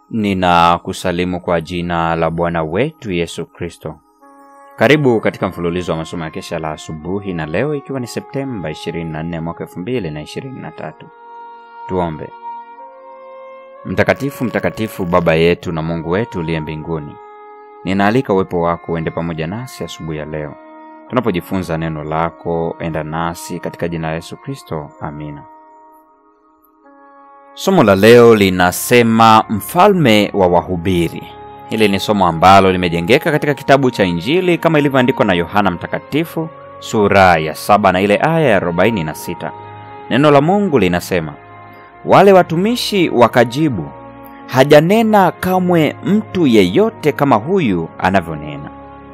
Ninakusalimu kwa jina la Bwana wetu Yesu Kristo. Karibu katika mfululizo wa masomo ya kesha la asubuhi, na leo ikiwa ni Septemba 24 mwaka 2023. Tuombe. Mtakatifu, mtakatifu, Baba yetu na Mungu wetu uliye mbinguni, ninaalika uwepo wako uende pamoja nasi asubuhi ya leo tunapojifunza neno lako. Enda nasi katika jina la Yesu Kristo, amina. Somo la leo linasema mfalme wa wahubiri. Hili ni somo ambalo limejengeka katika kitabu cha Injili kama ilivyoandikwa na Yohana Mtakatifu sura ya saba na ile aya ya arobaini na sita. Neno la Mungu linasema, wale watumishi wakajibu, hajanena kamwe mtu yeyote kama huyu anavyonena.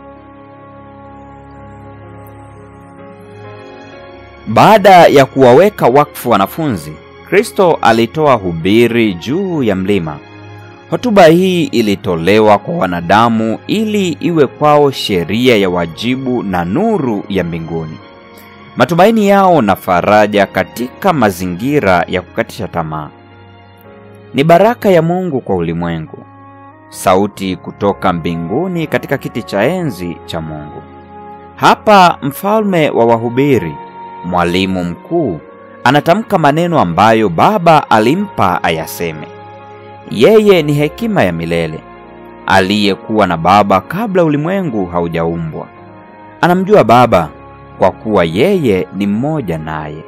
Baada ya kuwaweka wakfu wanafunzi Kristo alitoa hubiri juu ya mlima. Hotuba hii ilitolewa kwa wanadamu ili iwe kwao sheria ya wajibu na nuru ya mbinguni, matumaini yao na faraja katika mazingira ya kukatisha tamaa. Ni baraka ya Mungu kwa ulimwengu, sauti kutoka mbinguni katika kiti cha enzi cha Mungu. Hapa mfalme wa wahubiri, mwalimu mkuu anatamka maneno ambayo Baba alimpa ayaseme. Yeye ni hekima ya milele, aliyekuwa na Baba kabla ulimwengu haujaumbwa. Anamjua Baba kwa kuwa yeye ni mmoja naye.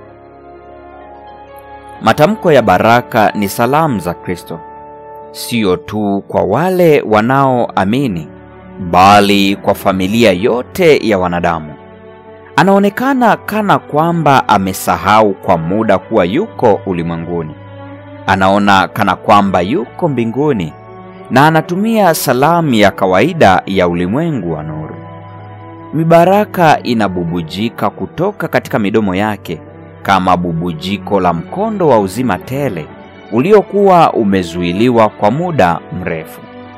Matamko ya baraka ni salamu za Kristo, sio tu kwa wale wanaoamini, bali kwa familia yote ya wanadamu. Anaonekana kana kwamba amesahau kwa muda kuwa yuko ulimwenguni. Anaona kana kwamba yuko mbinguni na anatumia salamu ya kawaida ya ulimwengu wa nuru. Mibaraka inabubujika kutoka katika midomo yake kama bubujiko la mkondo wa uzima tele uliokuwa umezuiliwa kwa muda mrefu.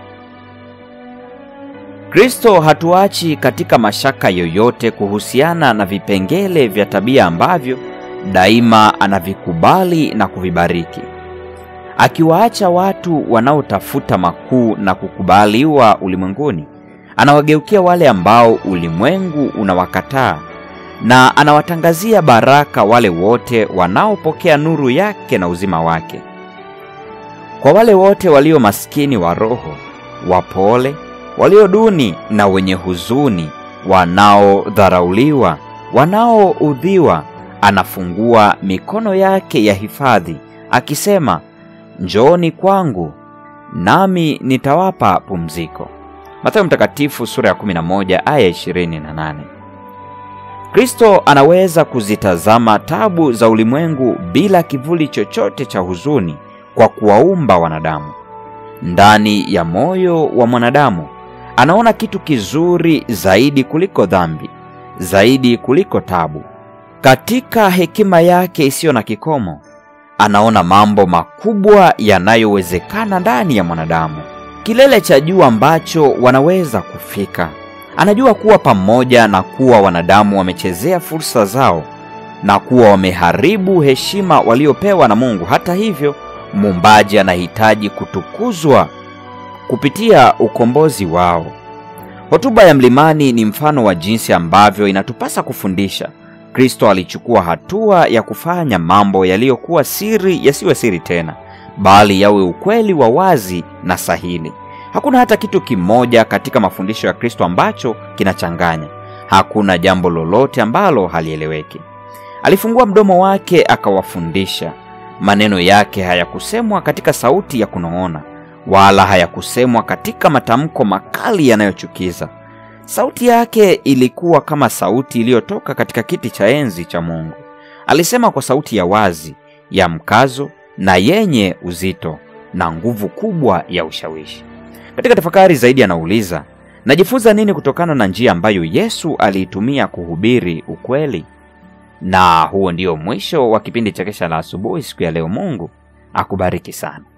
Kristo hatuachi katika mashaka yoyote kuhusiana na vipengele vya tabia ambavyo daima anavikubali na kuvibariki. Akiwaacha watu wanaotafuta makuu na kukubaliwa ulimwenguni, anawageukia wale ambao ulimwengu unawakataa na anawatangazia baraka wale wote wanaopokea nuru yake na uzima wake. Kwa wale wote walio maskini wa roho, wapole walio duni na wenye huzuni, wanaodharauliwa, wanaoudhiwa, anafungua mikono yake ya hifadhi akisema, njooni kwangu nami nitawapa pumziko. Mathayo Mtakatifu sura ya 11 aya 28. Kristo anaweza kuzitazama tabu za ulimwengu bila kivuli chochote cha huzuni kwa kuwaumba wanadamu. Ndani ya moyo wa mwanadamu anaona kitu kizuri zaidi kuliko dhambi, zaidi kuliko tabu. Katika hekima yake isiyo na kikomo, anaona mambo makubwa yanayowezekana ndani ya mwanadamu, kilele cha juu ambacho wanaweza kufika. Anajua kuwa pamoja na kuwa wanadamu wamechezea fursa zao na kuwa wameharibu heshima waliopewa na Mungu, hata hivyo, muumbaji anahitaji kutukuzwa kupitia ukombozi wao. Hotuba ya mlimani ni mfano wa jinsi ambavyo inatupasa kufundisha. Kristo alichukua hatua ya kufanya mambo yaliyokuwa siri yasiwe siri tena, bali yawe ukweli wa wazi na sahili. Hakuna hata kitu kimoja katika mafundisho ya Kristo ambacho kinachanganya. Hakuna jambo lolote ambalo halieleweki. Alifungua mdomo wake akawafundisha. Maneno yake hayakusemwa katika sauti ya kunong'ona wala hayakusemwa katika matamko makali yanayochukiza. Sauti yake ilikuwa kama sauti iliyotoka katika kiti cha enzi cha Mungu. Alisema kwa sauti ya wazi, ya mkazo na yenye uzito na nguvu kubwa ya ushawishi. Katika tafakari zaidi, anauliza najifunza nini kutokana na njia ambayo Yesu aliitumia kuhubiri ukweli? Na huo ndio mwisho wa kipindi cha Kesha la Asubuhi siku ya leo. Mungu akubariki sana.